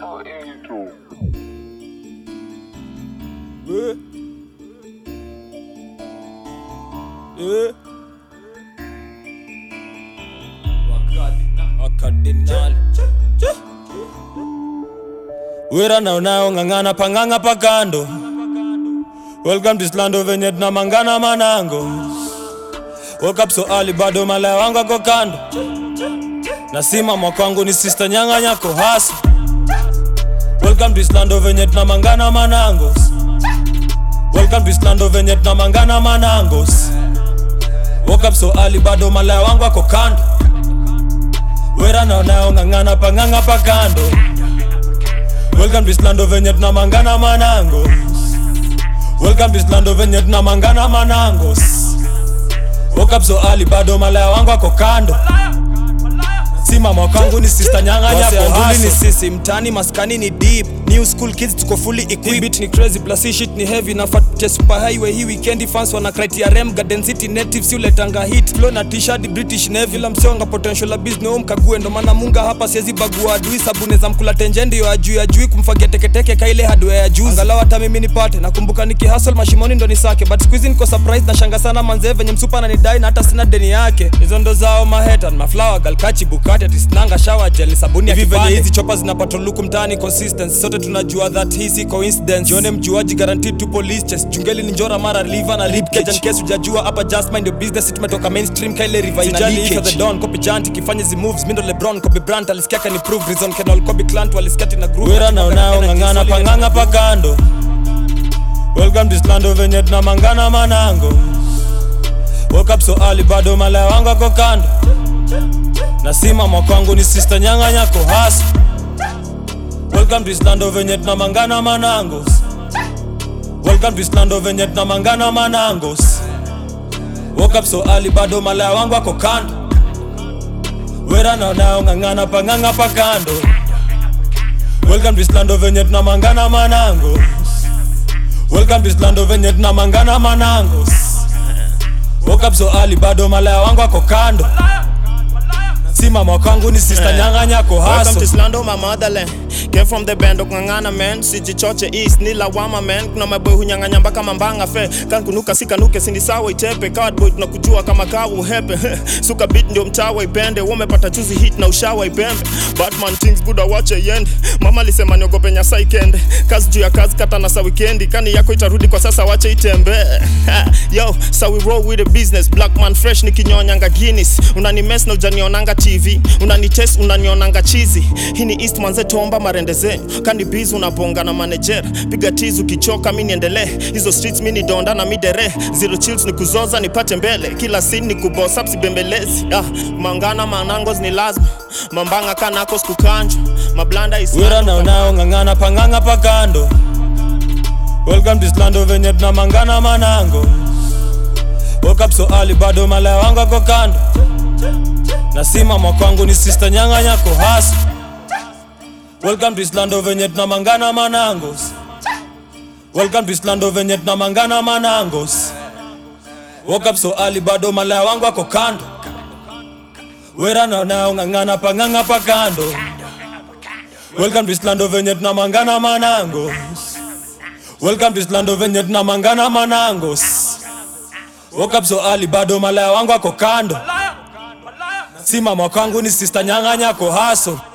Yeah. Yeah. Wakardinali. Wera na unao ng'ang'ana pang'ang'a pakando Welcome to Islando venye tunamangana manango Woke up so early bado malaya wangu ako kando Nasimama kwangu ni sister nyanga nyako hasa Welcome to Islando venye tunamangana manangos Welcome to Islando venye tunamangana manangos Woke up so early bado malaya wangu ako kando Wera na unao ng'ang'ana pang'ang'a pakando Welcome to Islando venye tunamangana manangos Welcome to Islando venye tunamangana manangos Woke up so early bado malaya wangu ako kando Simama kwangu ni sister nyanga nyako Anduli ni hustle. sisi mtani maskani ni deep new school kids tuko fully Hii equipped beat ni crazy plus hii shit ni heavy na fat Che super highway hii weekend fans wana criteria garden city natives yule tanga hit flow na t-shirt british navy la msionga potential la business home kague ndo maana munga hapa siwezi bagua adui sabuni za mkula tenje ndio ajui ajui kumfagia teketeke kaile hardware ya juu angalau hata mimi nipate nakumbuka nikihustle mashimoni ndo nisake but squeeze niko surprise na shanga sana manze venye msupa ananidai na hata sina deni yake hizo ndo zao maheta maflower galkachi bukati atisnanga shower gel sabuni ya Hivi venye kipande hizi hizi chopa zinapata luku mtaani consistency sote tunajua that hii si coincidence jione mjuaji guaranteed to police chest jungeli ni njora mara liver na rib cage and case hujajua hapa just mind your business tumetoka mainstream kaile river ina Sijali leakage if the don copy janti kifanya zi moves mindo lebron kobe brand alisikia kan improve reason can kobe clan walisikia tina groove Wera na unao ng'ang'ana pang'ang'a pakando Welcome to Islando venye tunamangana manango Woke up so early bado malaya wangu ako kando Nasimama kwangu ni sister nyanga nyako hasa Welcome to Islando venye tunamangana manangos Welcome to Islando venye tunamangana manangos Woke up so early bado malaya wangu ako kando Wera na unao ng'ang'ana pang'ang'a pakando Welcome to Islando venye tunamangana manangos Welcome to Islando venye tunamangana manangos Woke up so early bado malaya wangu ako kando Simama kwangu ni sister nyanga nyako Welcome to hustle Islando, my motherland. Came from the band okung'ang'ana man sijichoche east ni lawama man kuna maboy hunyang'anya mpaka mambanga fe kan kunuka sikanuke sindi sawa itepe cardboy tunakujua kama kawa uhepe suka beat ndio mtawa ipende wamepata chuzi hit na ushawa ipembe batman things good awache yende mama alisema niogope nyasa ikende kazi juu ya kazi kata na sa wikendi kani yako itarudi kwa sasa wache itembe yo so we roll with the business black man fresh nikinyonyanga guinness unanimes na ujanionanga tv unanites unanionanga chizi hii ni east manze tomba marende zenyu kandi biz unabonga na manager piga tiz ukichoka mi niendelee hizo streets mi ni donda na midere zero chills ni kuzoza nipate mbele kila sin ni kubosa sibembelezi ah, mangana manangos ni lazima mambanga kanako skukanjwa mablanda is Wera na unao ng'ang'ana pang'ang'a pakando Welcome to Islando venye tunamangana manango Woke up so early bado malaya wangu ako kando Nasimama kwangu ni sister nyanga nyako hasa Welcome to Islando venye tunamangana manangos Welcome to Islando venye tunamangana manangos Woke up so early bado malaya wangu ako kando Wera na unao ng'ang'ana pang'ang'a pakando Welcome to Islando venye tunamangana manangos Welcome to Islando venye tunamangana manangos Woke up so early bado malaya wangu ako kando Simama kwangu ni sister nyanga nyako hustle